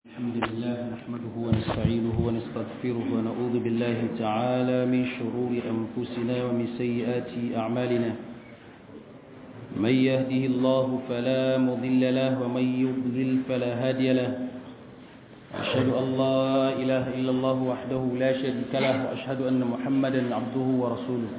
الحمد لله نحمده ونستعينه ونستغفره ونعوذ بالله تعالى من شرور أنفسنا ومن سيئات أعمالنا من يهده الله فلا مضل له ومن يضلل فلا هادي له أشهد أن لا إله إلا الله وحده لا شريك له وأشهد أن محمدا عبده ورسوله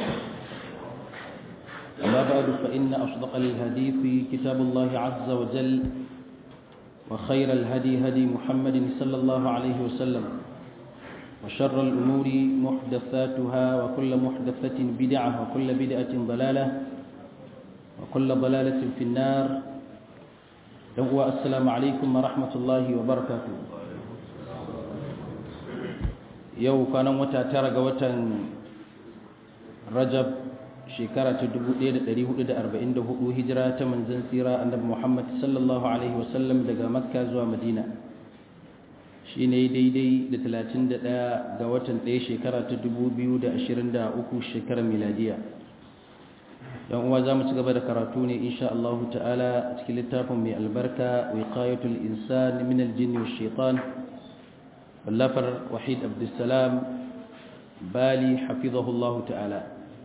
أما بعد فإن أصدق الحديث كتاب الله عز وجل وخير الهدي هدي محمد صلى الله عليه وسلم وشر الأمور محدثاتها وكل محدثة بدعة وكل بدعة ضلالة وكل ضلالة في النار السلام عليكم ورحمة الله وبركاته يو كان متى ترق وتن رجب shekara ta 1444 hijira ta manzon tsira annabi Muhammad sallallahu alaihi wasallam daga Makka zuwa Madina shine daidai da 31 ga watan 1 shekara ta 2023 shekarar miladiya yan uwa zamu ci gaba da karatu ne insha Allah ta'ala a cikin littafin mai albarka wiqayatul insan min al-jinn wash shaitan wallafar wahid abdussalam bali hafizahu Allah ta'ala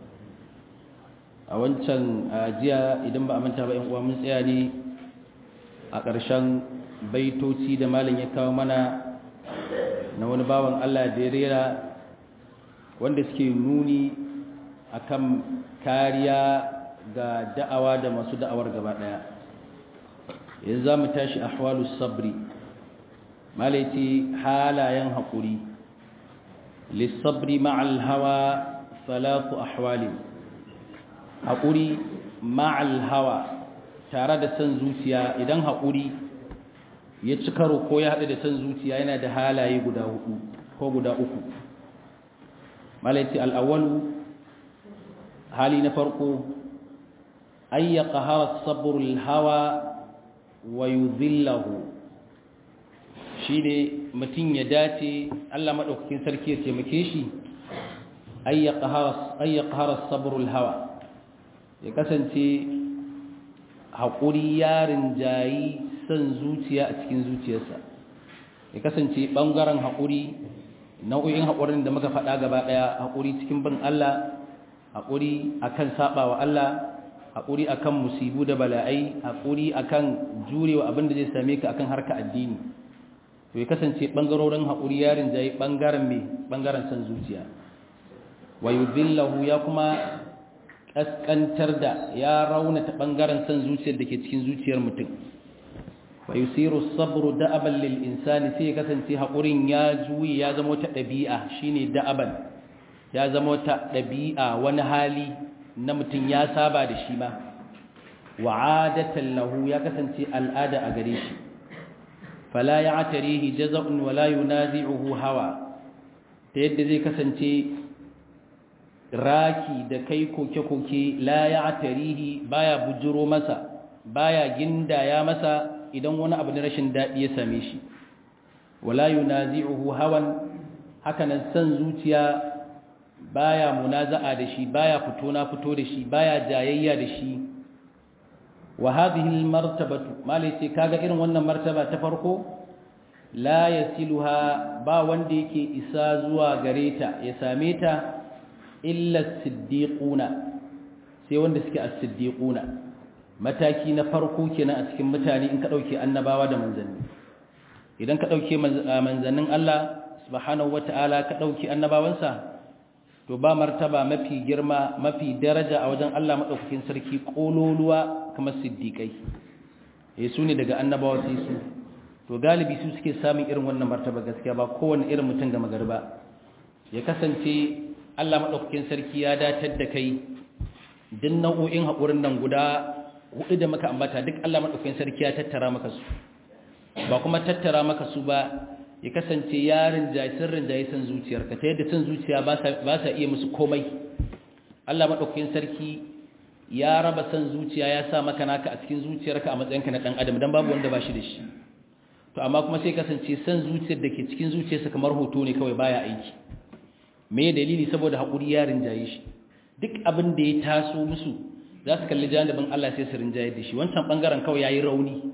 a wancan jiya idan ba a manta ba yan uwa mun tsaya ne a ƙarshen baitoci da malam ya kawo mana na wani bawan Allah da ya rera wanda suke nuni akan kariya ga da'awa da masu da'awar gaba ɗaya yanzu za mu tashi ahwalus sabri malaiti halayen haƙuri lissabri ma'al hawa salatu ahwalin haƙuri ma'al hawa tare da son zuciya idan haƙuri ya ci karo ko ya haɗu da son zuciya yana da halaye guda hudu ko guda uku malaiti al'awalu hali na farko ayya ƙahara saburul hawa wa yuzillahu shi ne mutum ya dace allah maɗaukakin sarki ya taimake shi ayya ƙahara saburul hawa ya kasance haƙuri yarin jayi son zuciya a cikin zuciyarsa ya kasance ɓangaren haƙuri nau'o'in haƙurin da muka faɗa gaba ɗaya haƙuri cikin bin Allah haƙuri akan saɓa wa Allah haƙuri akan musibu da bala'ai haƙuri akan jurewa abin da zai same ka akan harka addini to ya kasance ɓangarorin haƙuri yarin jayi ɓangaren mai ɓangaren son zuciya wa yudhillahu ya kuma kaskantar da ya raunata bangaren san zuciyar da ke cikin zuciyar mutum wa yusiru sabru da'aban lil insani sai kasance hakurin ya juyi ya zama ta dabi'a shine da'aban ya zama ta dabi'a wani hali na mutum ya saba da shi ma wa adatan lahu ya kasance al'ada a gare shi fala ya'tarihi jaza'un wala yunazi'uhu hawa ta yadda zai kasance raki da kai koke-koke la ya tarihi baya bujiro masa baya gindaya masa idan wani abu na rashin daɗi ya same shi wala yunazi'uhu hawan hakanan san zuciya baya munaza'a da shi baya fito na fito da shi baya jayayya da shi wa hadhihi almartabatu malai ce kaga irin wannan martaba ta farko la yasiluha ba wanda yake isa zuwa gareta ya same ta illa siddiquna sai wanda suke as-siddiquna mataki na farko kenan a cikin mutane in ka dauke annabawa da manzanni idan ka dauke manzannin Allah subhanahu wataala ka dauke annabawansa to ba martaba mafi girma mafi daraja a wajen Allah madaukakin sarki kololuwa kamar siddiqai eh su ne daga annabawa sai su to galibi su suke samun irin wannan martaba gaskiya ba kowanne irin mutum ga magarba ya kasance Allah maɗaukakin sarki ya datar da kai duk nau'o'in haƙurin nan guda hudu da maka ambata duk Allah maɗaukakin sarki ya tattara maka su ba kuma tattara maka su ba ya kasance yarin jayi sirrin jayi san zuciyarka ta yadda san zuciya ba sa iya musu komai Allah maɗaukakin sarki ya raba san zuciya ya sa maka naka a cikin zuciyarka a matsayinka na ɗan adam don babu wanda ba shi da shi to amma kuma sai kasance san zuciyar da ke cikin zuciyarsa kamar hoto ne kawai baya aiki me dalili saboda haƙuri ya rinjaye shi duk abin da ya taso musu za su kalli janibin Allah sai su rinjaye da shi wancan ɓangaren kawai ya yi rauni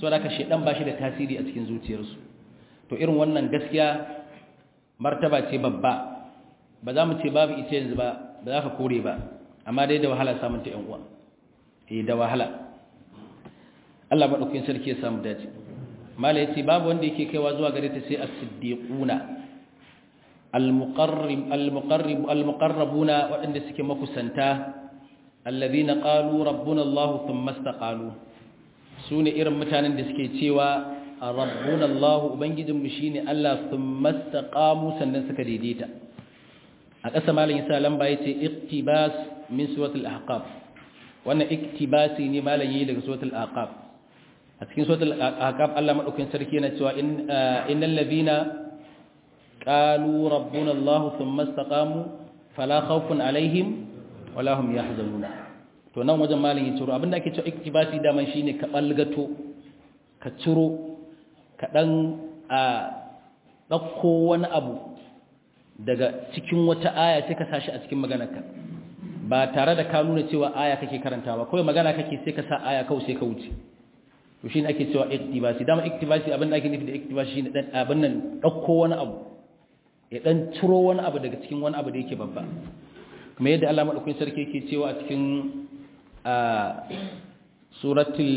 saboda haka shedan ba shi da tasiri a cikin zuciyarsu to irin wannan gaskiya martaba ce babba ba za mu ce babu ita yanzu ba ba za ka kore ba amma dai da wahala samun ta yan uwa eh da wahala Allah madaukakin sarki ya samu dace mala yace babu wanda yake kaiwa zuwa gare ta sai as-siddiquna al-muqarrib al-muqarrib al-muqarrabuna wadanda suke makusanta alladhina qalu rabbuna Allah thumma istaqalu sune irin mutanen da suke cewa rabbuna Allah ubangijinmu shine Allah thumma istaqamu sannan suka daidaita a ƙasa malam yasa lamba yace iqtibas min suratul ahqaf wannan iktibasi ne malam yi daga suratul ahqaf a cikin suratul ahqaf Allah madaukakin sarki yana cewa innal ladina qalu rabbuna Allah thumma istaqamu fala khawfun alaihim wala hum yahzanuna to nan wajen malam yi ciro abinda ake cewa iktibasi daman shine ka balgato ka ciro ka dan a dauko wani abu daga cikin wata aya sai ka sashi a cikin maganarka ba tare da ka nuna cewa aya kake karantawa kawai magana kake sai ka sa aya kawai sai ka wuce to shine ake cewa iktibasi dama iktibasi abin da ake nufi da iktibasi shine dan abin nan dauko wani abu ya dan ciro wani abu daga cikin wani abu da yake babba kuma yadda Allah madaukakin sarki yake cewa a cikin a suratul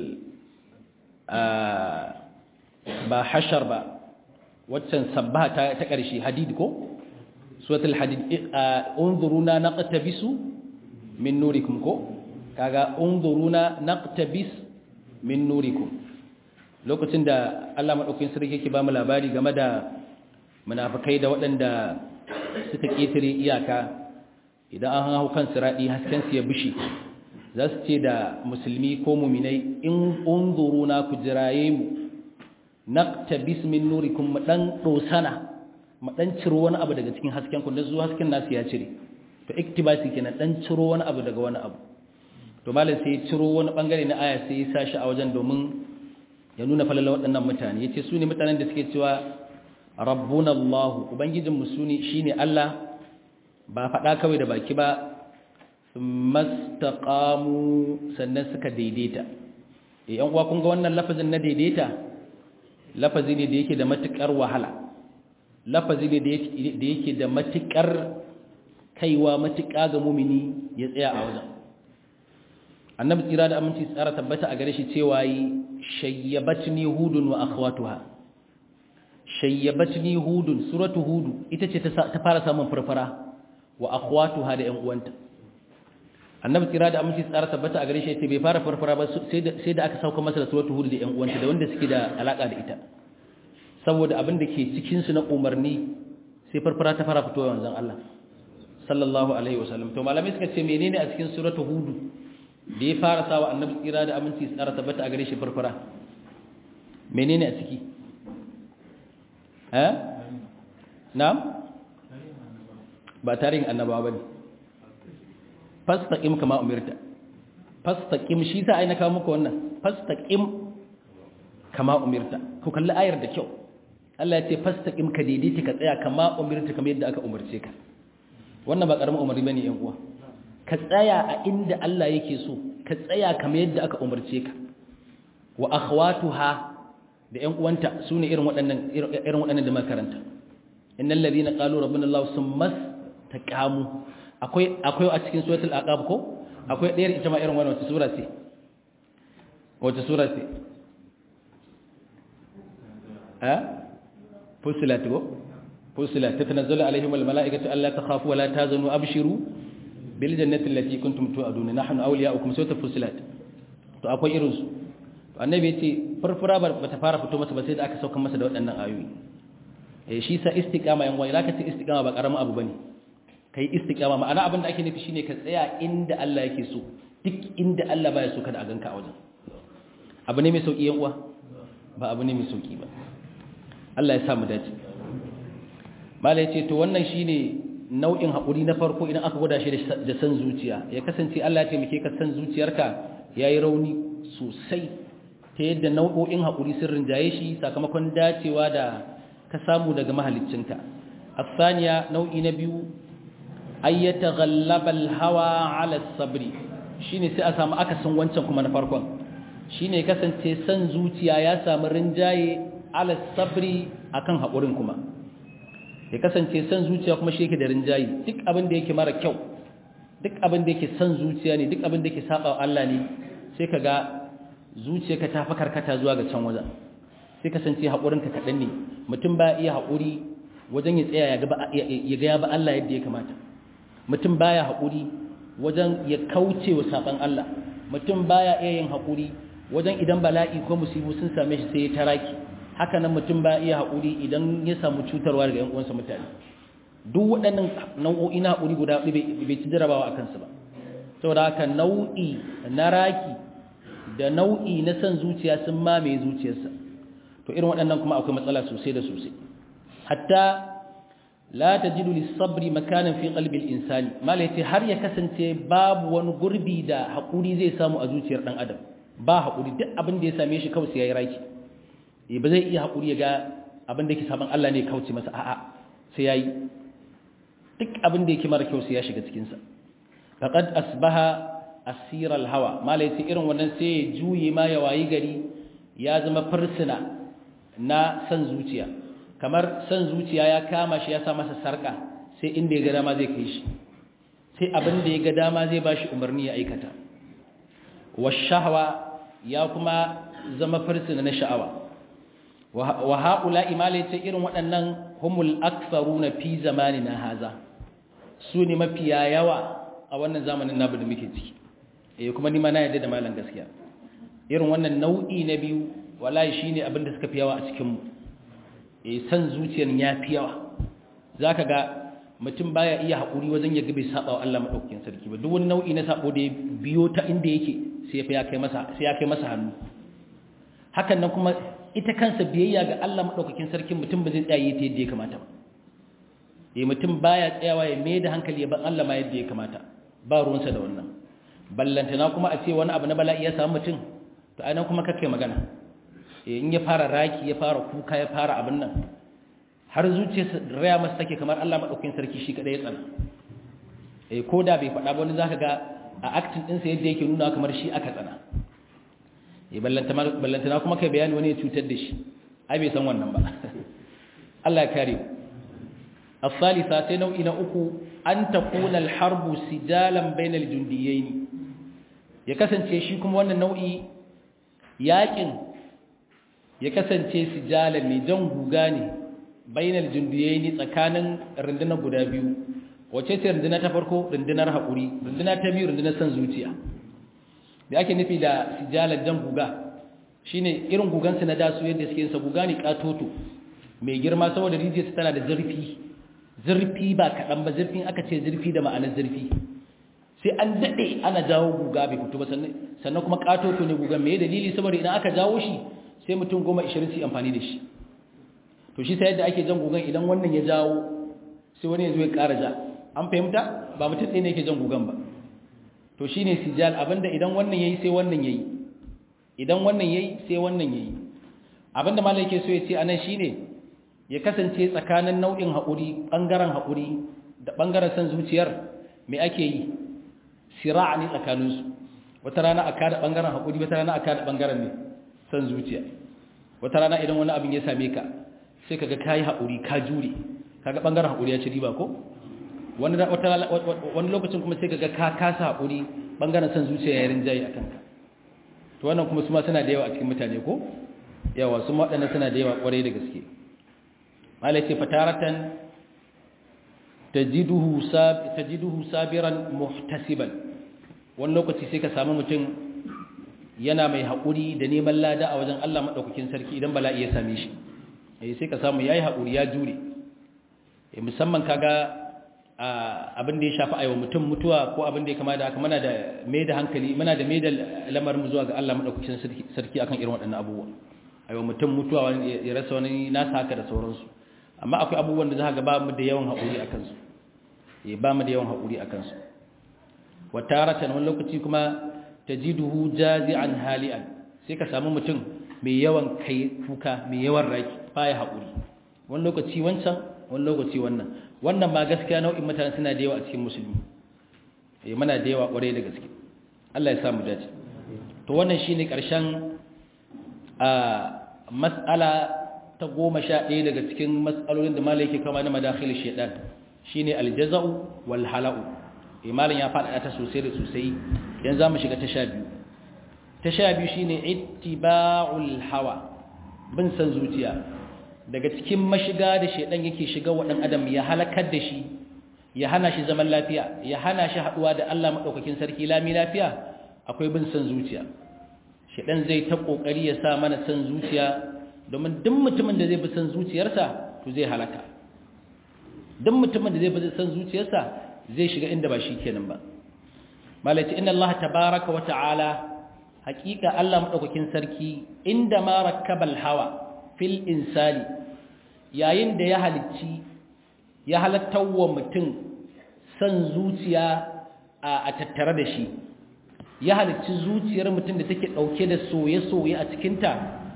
ba hashar ba waccan sabbaha ta ta ƙarshe hadid ko suratul hadid unzuruna naqtabisu min nurikum ko kaga unzuruna naqtabis min nurikum lokacin da Allah madaukakin sarki yake ba mu labari game da munafikai da waɗanda suka ketare iyaka idan an hau kan siradi hasken su ya bishi za su ce da musulmi ko muminai in unzuruna ku jiraye mu naqtabis min nurikum mu dan dosana mu dan ciro wani abu daga cikin hasken ku dan zuwa hasken nasu ya cire to iktibasi kenan dan ciro wani abu daga wani abu to malam sai ya ciro wani bangare na aya sai ya sashi a wajen domin ya nuna falala waɗannan mutane yace su ne mutanen da suke cewa rabbuna allah ubangijin mu sune shine allah ba faɗa kawai da baki ba mastaqamu sannan suka daidaita eh yan uwa kun ga wannan lafazin na daidaita lafazi ne da yake da matukar wahala lafazi ne da yake da matukar kaiwa matuka ga mumini ya tsaya a wajen annabi tsira da aminci tsara tabbata a gare shi cewa yi shayyabatni hudun wa akhwatuha shayyabatni hudun suratu hudu ita ce ta fara samun farfara wa akhwatuha da ƴan uwanta annabi tsira da aminci tsara tabbata a gare shi yace bai fara farfara ba sai da sai da aka sauka masa da suratu hud da ƴan uwanta da wanda suke da alaka da ita saboda abin da ke cikin su na umarni sai farfara ta fara fitowa wanzan Allah sallallahu alaihi wasallam to malamai suka ce menene a cikin suratu hud da ya fara sawa annabi tsira da aminci tsara tabbata a gare shi farfara menene a ciki eh na'am ba tarihin annabawa bane fastaqim kama umirta fastaqim shi sa ai na kawo muku wannan fastaqim kama umirta ku kalli ayar da kyau Allah ya ce fastaqim ka daidaita ka tsaya kama umirta kamar yadda aka umarce ka wannan ba karamin umarni bane yan uwa ka tsaya a inda Allah yake so ka tsaya kamar yadda aka umarce ka wa akhwatuha da ƴan uwanta sune irin waɗannan irin waɗannan da makaranta innal ladina qalu rabbuna allah summa taqamu akwai akwai a cikin suratul aqab ko akwai ɗayar ita ma irin wannan wata sura ce wata sura ce ha fusilat go fusilat tatanazzalu alaihim al malaikatu alla takhafu wa la tahzanu abshiru bil jannati allati kuntum tu'aduna nahnu awliya'ukum suratul fusilat to akwai irin su annabi yace farfara ba ta fara fito masa ba sai da aka sauka masa da waɗannan ayoyi eh shi sa istiqama yan wai zaka ce istiqama ba karamin abu bane kai istiqama ma'ana abin da ake nufi shine ka tsaya inda Allah yake so duk inda Allah baya so kada a ganka a wajen abu ne mai sauki yan uwa ba abu ne mai sauki ba Allah ya sa mu dace malai ce to wannan shine nau'in haƙuri na farko idan aka gwada shi da san zuciya ya kasance Allah ya taimake ka san zuciyarka yayi rauni sosai ta yadda nau'o'in haƙuri sun rinjaye shi sakamakon dacewa da ka samu daga mahaliccinka asaniya nau'i na biyu ayyata ghallaba hawa ala sabri shine sai a samu akasin wancan kuma na farkon shine kasance san zuciya ya samu rinjaye ala sabri akan haƙurin kuma ya kasance san zuciya kuma shi yake da rinjaye duk abin da yake mara kyau duk abin da yake san zuciya ne duk abin da yake saba wa Allah ne sai ka ga zuciyarka ta fi karkata zuwa ga can wajen sai kasance haƙurinka kaɗan ne mutum ba iya haƙuri wajen ya tsaya ya ga ya ba Allah yadda ya kamata mutum baya haƙuri wajen ya kauce wa saban Allah mutum baya iya yin haƙuri wajen idan bala'i ko musibu sun same shi sai ya taraki haka nan mutum ba iya haƙuri idan ya samu cutarwa daga 'yan uwansa mutane duk waɗannan nau'o'i na haƙuri guda bai ci jarabawa a kansu ba saboda haka nau'i na raki da nau'i na son zuciya sun mamaye zuciyarsa to irin waɗannan kuma akwai matsala sosai da sosai hatta la tajidu lis-sabri makanan fi qalbi al-insani malai ce har ya kasance babu wani gurbi da haƙuri zai samu a zuciyar ɗan adam ba haƙuri duk abin da ya same shi kawai sai yayi raki eh ba zai iya haƙuri ya ga abin da yake saban Allah ne kauce masa a'a sai yayi duk abin da yake mara kyau sai ya shiga cikin sa faqad asbaha asira al-hawa malai ce irin wannan sai ya juye ma ya wayi gari ya zama fursuna na san zuciya kamar san zuciya ya kama shi ya sa masa sarka sai inda ya ga dama zai kai shi sai abin da ya ga dama zai bashi umarni ya aikata washahwa ya kuma zama fursuna na sha'awa wa haula imala ce irin waɗannan humul aktharuna fi zamanina haza su ne mafiya yawa a wannan zamanin nabu da muke ciki eh kuma ni ma na yarda da malam gaskiya irin wannan nau'i na biyu wallahi shine abin da suka fi yawa a cikin mu eh san zuciyar ya fi yawa zaka ga mutum baya iya haƙuri wajen ya gabe saba wa Allah madaukakin sarki ba duk wani nau'i na sabo da ya biyo ta inda yake sai ya kai masa sai ya kai masa hannu hakan nan kuma ita kansa biyayya ga Allah madaukakin sarki mutum ba zai tsaye ta yadda ya kamata ba eh mutum baya tsayawa ya mai da hankali ya ban Allah ma yadda ya kamata ba ruwansa da wannan ballantana kuma a ce wani abu na bala'i ya samu mutum to ai nan kuma kake magana eh in ya fara raki ya fara kuka ya fara abin nan har zuciyarsa raya masa take kamar Allah madaukakin sarki shi kadai ya tsana eh ko da bai faɗa ba wani zaka ga a acting ɗinsa yadda yake nuna kamar shi aka tsana eh ballantana kuma kai bayani wani ya cutar da shi ai bai san wannan ba Allah ya kare الثالثة تنوء uku an takuna الحرب sijalan بين الجنديين ya kasance shi kuma wannan nau'i yakin ya kasance sijalan ne jan guga ne bainal jundiyaini tsakanin rundunar guda biyu wace ce rundunar ta farko rundunar haƙuri rundunar ta biyu rundunar san zuciya da ake nufi da sijalan jan guga shine irin gugansu na dasu yadda suke sa guga ne katoto mai girma saboda rijiyarsa tana da zurfi zurfi ba kaɗan ba zurfin aka ce zurfi da ma'anar zurfi sai an daɗe ana jawo guga bai fito ba sannan kuma katoto ne gugan mai dalili saboda idan aka jawo shi sai mutum goma ishirin su amfani da shi to shi sai yadda ake jan gugan idan wannan ya jawo sai wani ya zo ya ƙara ja an fahimta ba mutum ɗaya ne yake jan gugan ba to shi ne sijal abinda idan wannan ya yi sai wannan ya yi idan wannan ya yi sai wannan ya yi abinda malam yake so ya ce anan shi ne ya kasance tsakanin nau'in haƙuri ɓangaren haƙuri da ɓangaren san zuciyar me ake yi sira'a ne tsakaninsu wata rana a kada ɓangaren haƙuri wata rana a kada ɓangaren ne san zuciya wata rana idan wani abin ya same ka sai kaga kayi haƙuri ka jure kaga ɓangaren haƙuri ya ci riba ko wani wani lokacin kuma sai kaga ka kasa haƙuri ɓangaren san zuciya ya rinjaye a kanka to wannan kuma su ma suna da yawa a cikin mutane ko yawa su waɗannan suna da yawa ƙwarai da gaske malai ce fataratan tajiduhu sab tajiduhu sabiran muhtasiban wani lokaci sai ka samu mutum yana mai haƙuri da neman lada a wajen Allah maɗaukakin sarki idan bala'i ya same shi eh sai ka samu yayi haƙuri ya jure eh musamman kaga abin da ya shafi aiwa mutum mutuwa ko abin da ya kama da haka muna da mai da hankali muna da mai da lamarin mu zuwa ga Allah maɗaukakin sarki akan irin waɗannan abubuwa aiwa mutum mutuwa ya rasa wani nasa haka da sauransu amma akwai abubuwan da za ga ba mu da yawan haƙuri a kansu eh ba mu da yawan haƙuri a kansu wa taratan wani lokaci kuma tajiduhu jazi'an hali'an sai ka samu mutum mai yawan kai kuka mai yawan raki baya haƙuri wani lokaci wancan wani lokaci wannan wannan ma gaskiya nau'in mutane suna da yawa a cikin musulmi eh muna da yawa ƙwarai da gaske Allah ya samu dace to wannan shine karshen a mas'ala ta goma sha ɗaya daga cikin mas'alolin da malai yake kama na madakhil shaitan shine aljaza'u wal hala'u imalin ya faɗaɗa ta sosai da sosai yanzu zamu shiga ta sha biyu ta sha biyu shine ittiba'ul hawa bin san zuciya daga cikin mashiga da shaitan yake shiga wa dan adam ya halakar da shi ya hana shi zaman lafiya ya hana shi haduwa da Allah madaukakin sarki lami lafiya akwai bin san zuciya shaitan zai ta kokari ya sa mana san zuciya domin duk mutumin da zai bi san zuciyarsa to zai halaka duk mutumin da zai bi san zuciyarsa zai shiga inda ba shi kenan ba malati inna Allah tabaaraka wa ta'ala haqiqa Allah madaukakin sarki inda ma rakkabal hawa fil insani yayin da ya halicci ya halattawa mutum san zuciya a tattare da shi ya halicci zuciyar mutum da take dauke da soye-soye a cikinta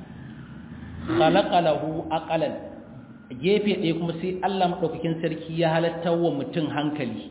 khalaqa lahu aqalan gefe ɗaya kuma sai Allah madaukakin sarki ya halatta wa mutum hankali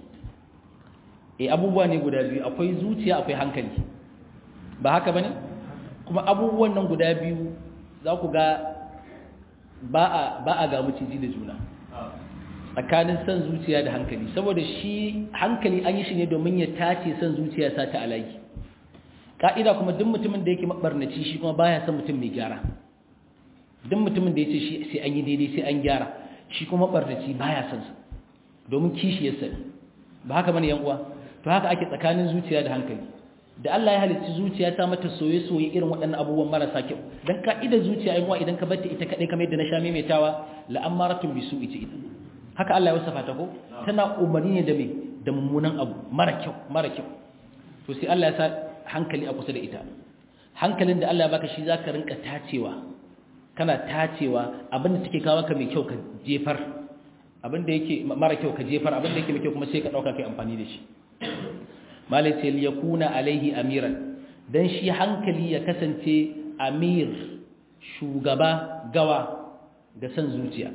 eh abubuwa ne guda biyu akwai zuciya akwai hankali ba haka bane kuma abubuwan nan guda biyu za ku ga ba a ba a ga miciji da juna tsakanin san zuciya da hankali saboda shi hankali an yi shi ne domin ya tace san zuciya sa ta alaki ka'ida kuma duk mutumin da yake mabarnaci shi kuma baya son mutum mai gyara duk mutumin da ya ce sai an yi daidai sai an gyara shi kuma barnaci baya son sa domin kishi ya sani ba haka bane yan uwa to haka ake tsakanin zuciya da hankali da Allah ya halicci zuciya ta mata soye-soye irin waɗannan abubuwan marasa kyau dan ka'idar zuciya yan uwa idan ka bar ta ita kadai kamar yadda na sha maimaitawa la'amaratun bisu ita ita haka Allah ya wasafa ta ko tana umarni ne da me da mummunan abu mara kyau mara kyau to sai Allah ya sa hankali a kusa da ita hankalin da Allah ya baka shi zaka rinka tacewa kana tacewa abinda take kawo ka mai kyau ka jefar abinda yake mara kyau ka jefar abinda yake mai kyau kuma sai ka dauka kai amfani da shi malai ce yakuna alaihi amiran dan shi hankali ya kasance amir shugaba gawa ga san zuciya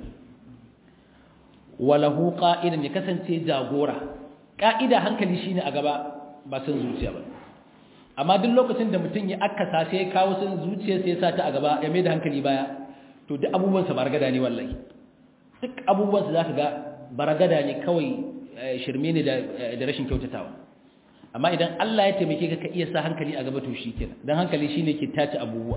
walahu qa'idan ya kasance jagora ka'ida hankali shine a gaba ba san zuciya ba amma duk lokacin da mutum ya akasa sai ya kawo san zuciya sai ya sa ta a gaba ya mai da hankali baya to duk abubuwansa baragada ne wallahi duk abubuwansa za ka ga baragada ne kawai shirme ne da rashin kyautatawa amma idan Allah ya taimake ka ka iya sa hankali a gaba to shi kenan dan hankali shine ke tace abubuwa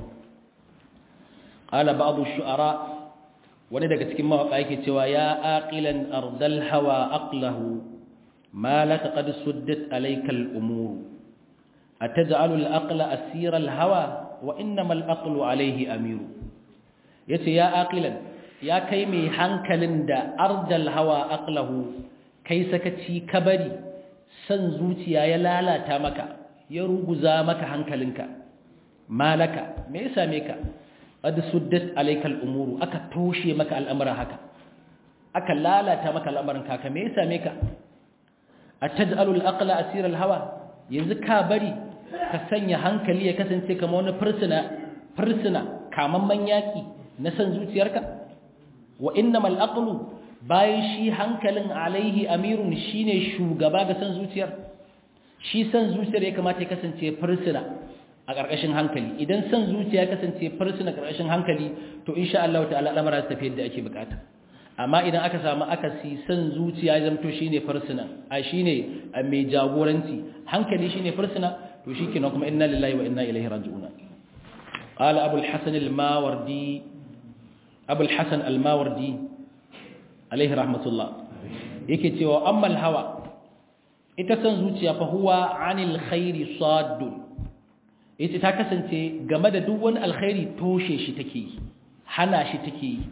qala ba'd ash-shu'ara wani daga cikin mawaka yake cewa ya aqilan ardal hawa aqlahu ma laka qad suddat alayka al-umur ataj'alu al-aqla asira al-hawa wa innama al-aqlu alayhi amiru yace ya aqilan ya kai mai hankalin da ardal hawa aqlahu kai sakaci kabari san zuciya ya lalata maka ya ruguza maka hankalinka malaka me ya same ka qad suddat alayka al-umuru aka toshe maka al'amura haka aka lalata maka al'amuran ka me ya same ka ataj'alu al-aqla asira al-hawa yanzu ka bari ka sanya hankali ya kasance kamar wani fursuna fursuna kamamman yaki na san zuciyarka wa innamal aqlu bayan shi hankalin alaihi amirun shine shugaba ga san zuciyar shi san zuciyar ya kamata ya kasance fursuna a ƙarƙashin hankali idan san zuciya ya kasance fursuna ƙarƙashin hankali to insha Allah ta'ala al'amara su tafi yadda ake bukata amma idan aka samu akasi san zuciya ya zamto shine fursuna a shine mai jagoranci hankali shine fursuna to shikenan kuma inna lillahi wa inna ilaihi raji'un qala abul hasan al-mawardi abul hasan al-mawardi alaihi rahmatullah yake cewa ammal hawa ita san zuciya fa huwa anil khairi saddun ita ta kasance game da duk wani alkhairi toshe shi take yi hana shi take yi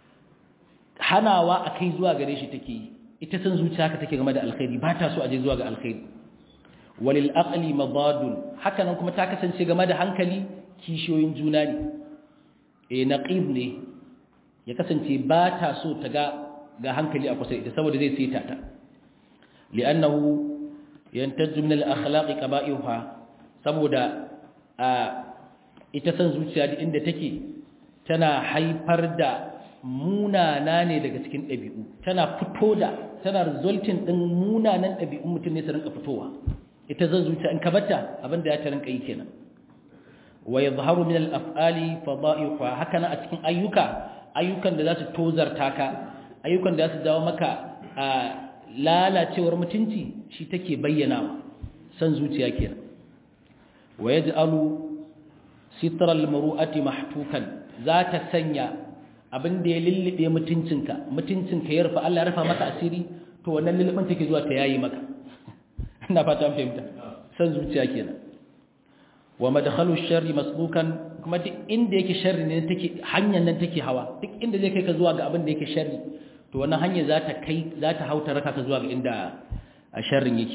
hanawa akai zuwa gare shi take yi ita san zuciya haka take game da alkhairi ba ta so aje zuwa ga alkhairi walil aqli madadun haka nan kuma ta kasance game da hankali kishiyoyin juna ne eh naqib ne ya kasance ba ta so ta ga ga hankali a kusa ita saboda zai sita ta li'annahu yantajju min al-akhlaq qaba'iha saboda a ita san zuciya da inda take tana haifar da munana ne daga cikin ɗabi'u tana fito da tana resulting din munanan ɗabi'un mutum ne su rinka fitowa ita zan zuciya in ka bata abinda ya ta rinka yi kenan wa yadhharu min al-af'ali fada'iqa hakana a cikin ayyuka ayyukan da za su tozarta ka ayyukan da za su dawo maka a lalacewar mutunci shi take bayyana san zuciya kenan wa yaj'alu sitra al-muru'ati mahtukan za ta sanya abin da ya lullube mutuncinka mutuncinka ya rufa Allah ya rufa maka asiri to wannan lullubin take zuwa ta yayi maka ina fata an fahimta san zuciya kenan wa madkhalu sharri masbukan kuma duk inda yake sharri ne take hanyar nan take hawa duk inda zai kai ka zuwa ga abin da yake sharri to wannan hanya za ta kai za ta hauta raka ka zuwa ga inda a sharrin yake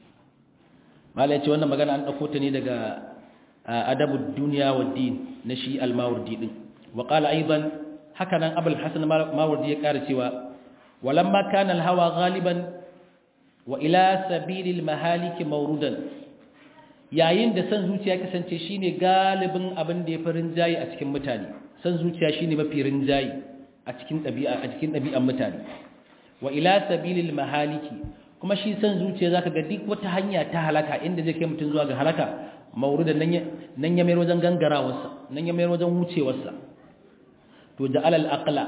malai ce wannan magana an dauko ta ne daga adabud dunya wad din na shi al-mawardi din wa qala aidan haka nan abul hasan mawardi ya kara cewa walamma kana al-hawa ghaliban wa ila sabilil mahalik mawrudan yayin da san zuciya kasance shine galibin abin da ya farin jayi a cikin mutane san zuciya shine mafi rinjayi a cikin dabi'a a cikin dabi'an mutane wa ila sabilil mahaliki kuma shi san zuciya zaka ga duk wata hanya ta halaka inda zai kai mutun zuwa ga halaka mawrudan nan ya nan ya mayar wajen gangarawarsa nan ya mayar wajen wucewarsa to ja'al al-aqla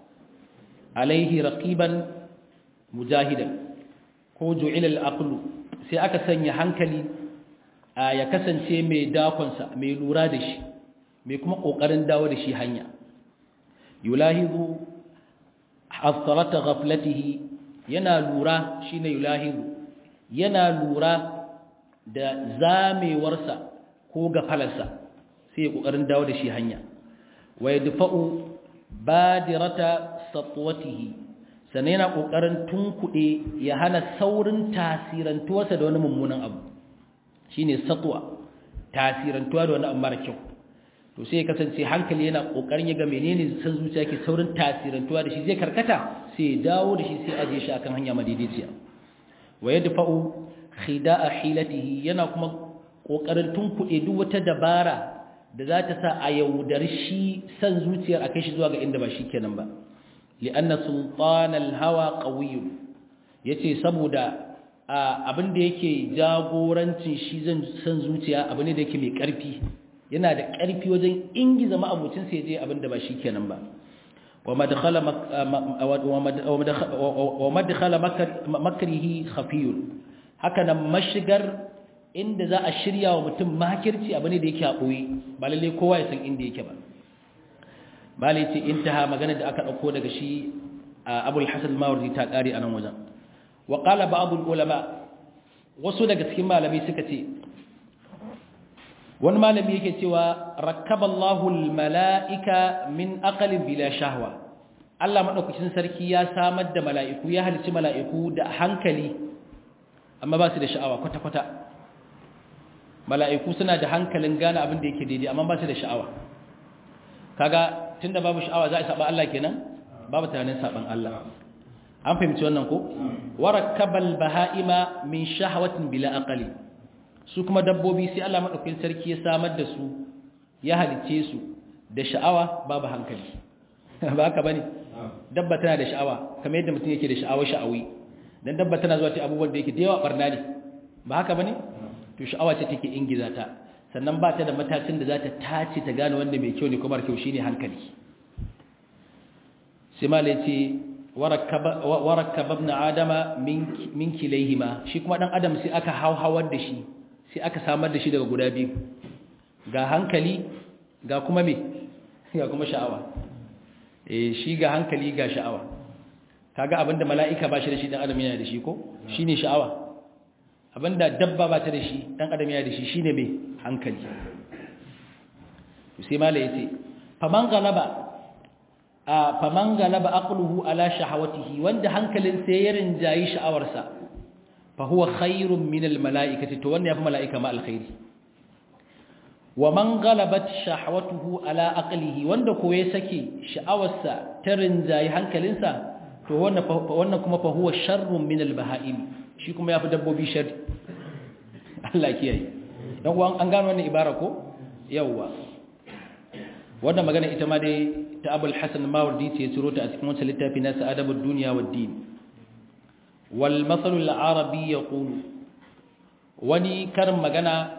alaihi raqiban mujahidan ko ju'ila al-aqlu sai aka sanya hankali ya kasance mai dakonsa mai lura da shi mai kuma kokarin dawo da shi hanya yulahizu hasarata ghaflatihi yana lura shine yulahizu yana lura da zamewarsa ko gafalarsa sai kokarin dawo da shi hanya wa yadfa'u badirata satwatihi sannan yana kokarin tunkuɗe ya hana saurin tasirantuwarsa da wani mummunan abu shine satwa tasirantuwa da wani abu mara kyau to sai ya kasance hankali yana kokarin ya ga menene san zuciya ke saurin tasirantuwa da shi zai karkata sai ya dawo da shi sai aje shi akan hanya madaidaiciya wa yadfa'u khida'a hilatihi yana kuma kokarin tunkuɗe duk wata dabara da za ta sa a yaudar shi san zuciyar a kai shi zuwa ga inda ba shi kenan ba li'anna sultanal hawa qawiyyun yace saboda abin da yake jagorancin shi zan san zuciya abu ne da yake mai ƙarfi yana da ƙarfi wajen ingiza ma'abucin sai je abin da ba shi kenan ba wa madkhala makrihi khafiyun haka nan mashigar inda za a shirya wa mutum makirci abu ne da yake a ɓoye ba lalle kowa ya san inda yake ba malai ce intaha magana da aka ɗauko daga shi abul hasan mawardi ta ƙare a nan wajen wa ƙala ba'abul ulama wasu daga cikin malami suka ce wani malami yake cewa rakkaballahu mala'ika min aqalin bila shahwa Allah madaukakin sarki ya samar da mala'iku ya halicci mala'iku da hankali amma ba su da sha'awa kwata-kwata mala'iku suna da hankalin gane abin da yake daidai amma ba su da sha'awa kaga tunda babu sha'awa za a saba Allah kenan babu tunanin saban Allah an fahimci wannan ko warakkabal baha'ima min shahawatin bila aqali su kuma dabbobi sai Allah madaukakin sarki ya samar da su ya halice su da sha'awa babu hankali ba haka bane dabba tana da sha'awa kamar yadda mutum yake da sha'awa sha'awi dan dabba tana zuwa ta abubuwan da yake da yawa barna ne ba haka bane to sha'awa ce take ingiza ta sannan ba ta da matakin da za ta tace ta gane wanda mai kyau ne kuma kyau shine hankali sai malai ce warakkaba ibn adama min kilayhima shi kuma dan adam sai aka hauhawar da shi sai aka samar da shi daga guda biyu ga hankali ga kuma me ga kuma sha'awa eh shi ga hankali ga sha'awa kaga abinda mala'ika ba shi da shi dan adam yana da shi ko shine sha'awa abinda dabba ba ta da shi dan adam yana da shi shine me hankali sai malai yace faman galaba a faman galaba aqluhu ala shahawatihi wanda hankalin sai ya rinjayi sha'awarsa fa huwa khairun min al mala'ikati to wanda yafi mala'ika ma alkhairi wa man galabat shahawatuhu ala aqlihi wanda ko ya sake sha'awarsa ta rinjayi hankalinsa to wannan wannan kuma fa huwa sharrun min al baha'im shi kuma yafi dabbobi sharri Allah kiyaye dan uwan an gano wannan ibara ko yawwa wannan magana ita ma dai ta abul hasan mawardi ce ciro ta a cikin wancan littafi na sa'adabud duniya wad din wal masal al arabi yaqulu wani karin magana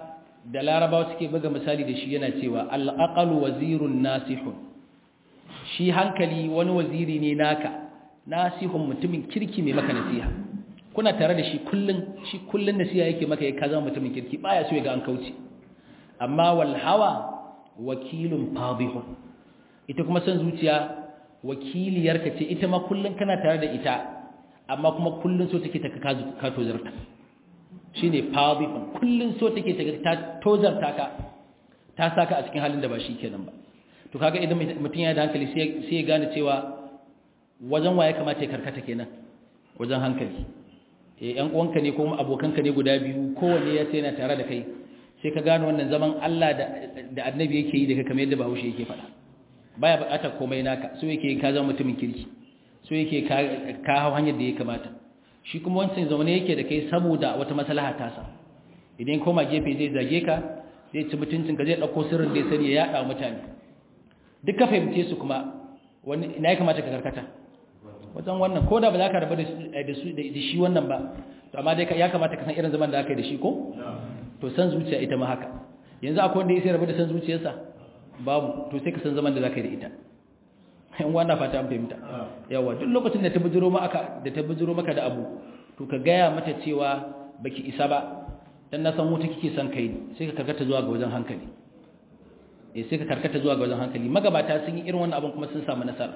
da larabawa suke buga misali da shi yana cewa al-aqalu wazirun nasihun shi hankali wani waziri ne naka nasihun mutumin kirki mai maka nasiha kuna tare da shi kullun shi kullun nasiha yake maka ya kaza mutumin kirki baya so ya ga an kauce amma wal hawa wakilun fadihun ita kuma san zuciya wakiliyarka ce ita ma kullun kana tare da ita amma kuma kullun so take ta ka tozarta shine fadihun kullun so take ta tozarta ka ta saka a cikin halin da ba shi kenan ba to kaga idan mutum ya da hankali sai ya gane cewa wajen waye kamata ya karkata kenan wajen hankali eh yan uwanka ne ko abokanka ne guda biyu kowanne ya ce yana tare da kai sai ka gane wannan zaman Allah da da annabi yake yi da kai kamar yadda Bahaushe yake faɗa baya buƙatar komai naka so yake ka zama mutumin kirki so yake ka ka hau hanyar da ya kamata shi kuma wancan zaune yake da kai saboda wata maslaha ta sa idan koma gefe zai zage ka zai ci mutuncin ka zai dauko sirrin da ya sani ya yada mutane duk ka fahimce su kuma wani ina ya kamata ka karkata wajen wannan ko da ba za ka rabu da su da shi wannan ba to amma dai ya kamata ka san irin zaman da aka yi da shi ko to san zuciya ita ma haka yanzu akwai wanda ya sai rabu da san zuciyarsa babu to sai ka san zaman da za ka yi da ita in wannan fata an fahimta yawa duk lokacin da ta bujiro maka da ta bujiro maka da abu to ka gaya mata cewa baki isa ba dan na san wuta kike son kai sai ka karkata zuwa ga wajen hankali eh sai ka karkata zuwa ga wajen hankali magabata sun yi irin wannan abin kuma sun samu nasara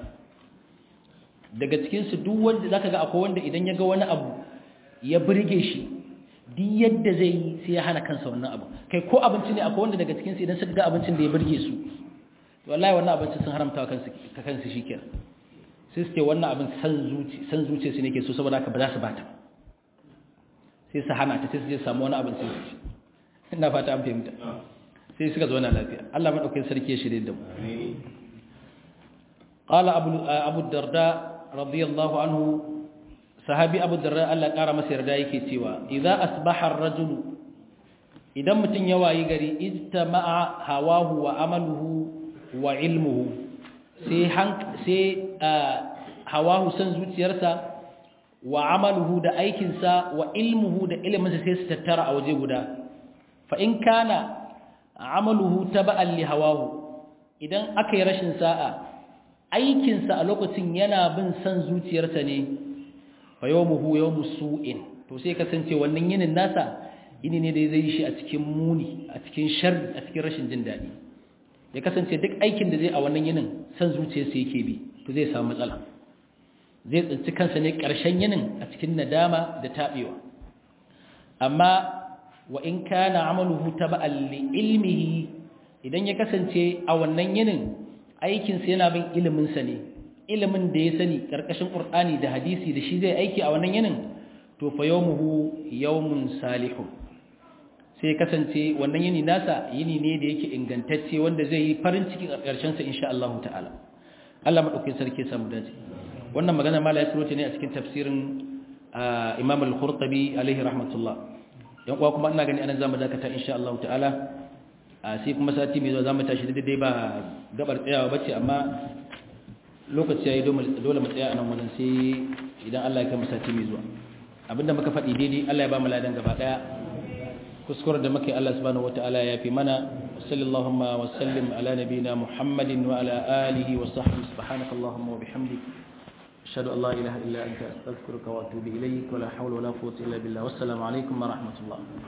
daga cikin su duk wanda zaka ga akwai wanda idan ya ga wani abu ya burge shi duk yadda zai yi sai ya hana kansa wannan abu kai ko abinci ne akwai wanda daga cikin su idan suka ga abincin da ya burge su wallahi wannan abincin sun haramta wa kansu ka kansu shikenan sai su ce wannan abin san zuci san zuciya su ne ke so saboda haka ba za su bata sai su hana ta sai su je samu wani abin sai su ci ina fata an fahimta sai suka zo na lafiya Allah madaukakin sarki ya shirye da mu qala abu abu darda radiyallahu anhu sahabi abu darda Allah kara masa yarda yake cewa idza asbaha ar-rajulu idan mutun ya wayi gari ijtama'a hawahu wa amaluhu wa ilmuhu sai sai hawahu san zuciyarsa wa amaluhu da aikinsa wa ilmuhu da iliminsa sai su tattara a waje guda fa in kana amaluhu taba'an li hawahu idan aka yi rashin sa'a aikinsa a lokacin yana bin san zuciyarsa ne fa yawmuhu yawmu su'in to sai kasance wannan yinin nasa yini ne da zai yi shi a cikin muni a cikin sharri a cikin rashin jin daɗi ya kasance duk aikin da zai a wannan yinin san zuciyarsa yake bi to zai samu matsala zai tsinci kansa ne ƙarshen yinin a cikin nadama da taɓewa amma wa in kana amaluhu taba'an li ilmihi idan ya kasance a wannan yinin aikinsa yana bin iliminsa ne ilimin da ya sani ƙarƙashin ƙur'ani da hadisi da shi zai aiki a wannan yinin to fa yawmuhu yawmun salihun sai kasance wannan yini nasa yini ne da yake ingantacce wanda zai yi farin ciki a ƙarshen sa insha Allah ta'ala Allah madaukakin sarki ya samu dace wannan magana mala ya tsoro ne a cikin tafsirin Imam al-Qurtubi alaihi rahmatullah yan uwa kuma ina gani anan zamu dakata insha Allah ta'ala sai kuma sati mai zuwa zamu tashi daidai ba gabar tsayawa bace amma lokaci yayi dole mu tsaya anan wannan sai idan Allah ya kai mu sati mai zuwa abinda muka faɗi daidai Allah ya ba mu ladan gaba daya kuskuren da muke Allah subhanahu wataala ya fi mana sallallahu wa sallim ala nabina muhammadin wa ala alihi wa sahbihi subhanaka allahumma wa bihamdik ashhadu an la ilaha illa anta astaghfiruka wa atubu ilayk wa la hawla wa la quwwata illa billah wassalamu alaikum wa rahmatullah